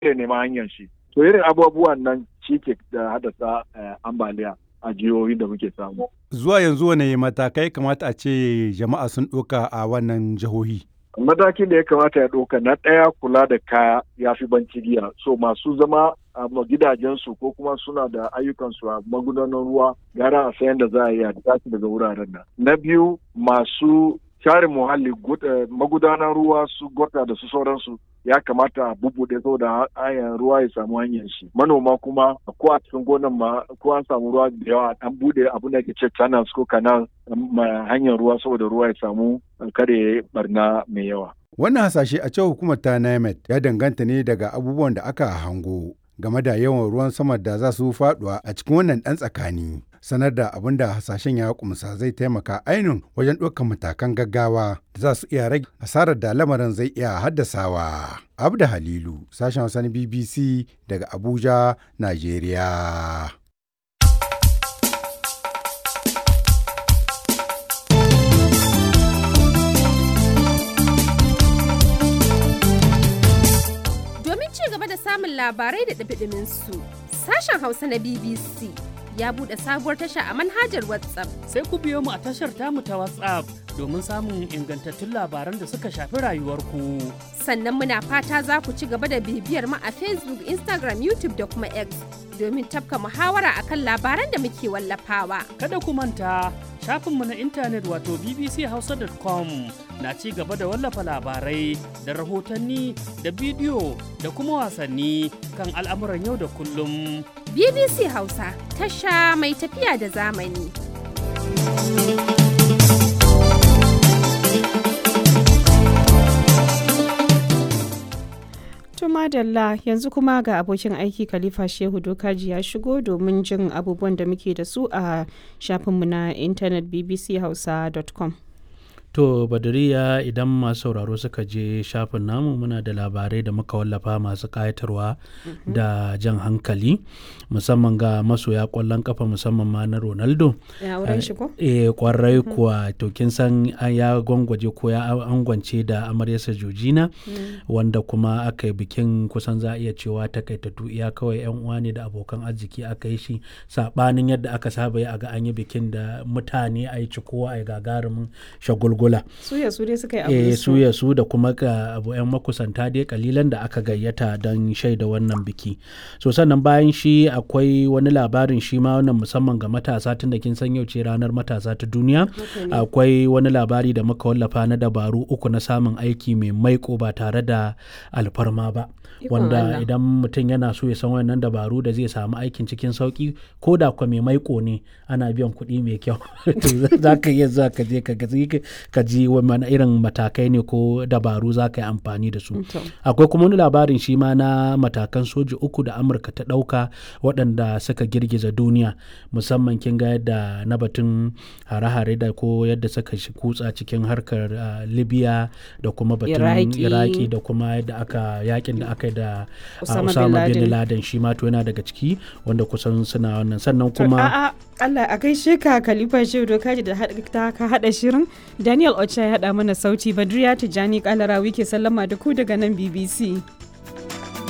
ya nema hanyar shi to irin abubuwan nan shi ke da haddasa ambaliya a jihohin da muke samu zuwa yanzu wane matakai kamata a ce jama'a sun ɗauka a wannan jihohi matakin da ya kamata ya ɗauka na ɗaya kula da kaya ya fi banci giya so masu zama a gidajensu ko kuma suna da ayyukansu a magudanan ruwa gara a sayan da za a yi a tashi daga wuraren nan na biyu masu share muhalli magudanan ruwa su gota da su sauransu ya kamata a bubuɗe saboda hanyar ruwa ya samu hanyar shi manoma kuma ko a cikin gonan ma ko an samu ruwa da yawa an bude abin da ke ce channels ko canal hanyar ruwa saboda ruwa ya samu kare barna mai yawa wannan hasashe a cewa hukumar ta NIMET ya danganta ne daga abubuwan da aka hango game da yawan ruwan sama da za su faduwa a cikin wannan ɗan tsakani. Sanar da abin da hasashen ya kumsa zai taimaka ainihin wajen ɗaukar matakan gaggawa da za su iya rage asarar da lamarin zai iya haddasawa. Abda Halilu, sashen Hausa na BBC daga Abuja, Najeriya. samun labarai da ɗabiɗimin su. Sashen Hausa na BBC ya buɗe sabuwar tasha a manhajar WhatsApp. Sai ku biyo mu a tashar tamu ta WhatsApp domin samun ingantattun labaran da suka shafi rayuwarku. Sannan muna fata za ku ci gaba da bibiyar mu a Facebook, Instagram, YouTube da kuma X domin tafka muhawara akan labaran da muke wallafawa. Kada ku manta shafinmu na intanet wato bbchausa.com na ci gaba da wallafa labarai da rahotanni da bidiyo da kuma wasanni kan al'amuran yau da kullum. BBC Hausa tasha mai tafiya da zamani. madalla yanzu kuma ga abokin aiki khalifa shehu dokaji ya shigo domin jin abubuwan da muke da su a shafinmu na intanet bbchausa.com To Badariya idan masu sauraro suka je shafin namu muna da labarai da muka wallafa masu ƙayatarwa da jan hankali musamman ga masoya ƙwallon kafa musamman ma na Ronaldo. Eh kwarai kuwa to kin san ya gwangwaje ko ya angwance da amaryarsa Jojina wanda kuma aka yi bikin kusan za a iya cewa takaitattu iya kawai yan uwa ne da abokan arziki aka yi shi sabanin yadda aka saba yi a ga an yi bikin da mutane a yi cikowa a yi gagarumin shagulgula. Suya su dai suka yi abu eh, suya su da kuma ga abu 'yan makusanta dai kalilan da aka gayyata don shaida wannan biki. So sannan bayan shi akwai wani labarin shi ma wannan musamman ga matasa tun da kin san yau ce ranar matasa ta duniya. Akwai wani labari da muka wallafa na dabaru uku na samun aiki mai maiko ba tare da alfarma ba. wanda idan mutum yana so ya san wannan dabaru da zai samu aikin cikin sauki ko da kwa mai maiko ne ana biyan kuɗi mai kyau za ka iya za ka je ka ji wani irin matakai ne ko dabaru za ka yi amfani da su akwai kuma wani labarin shi ma na matakan soji uku da amurka ta ɗauka waɗanda suka girgiza duniya musamman kin ga yadda na batun hare-hare da ko yadda suka kutsa cikin harkar libya da kuma batun iraki da kuma yadda aka yakin da aka da Osama bin Laden shi ma to yana daga ciki wanda kusan suna wannan sannan kuma Allah a gaishe ka Khalifa Shehu Dokaji da ka hada shirin Daniel Ocha ya hada mana sauti Badriya Tijani Kalarawi ke sallama da ku daga nan BBC.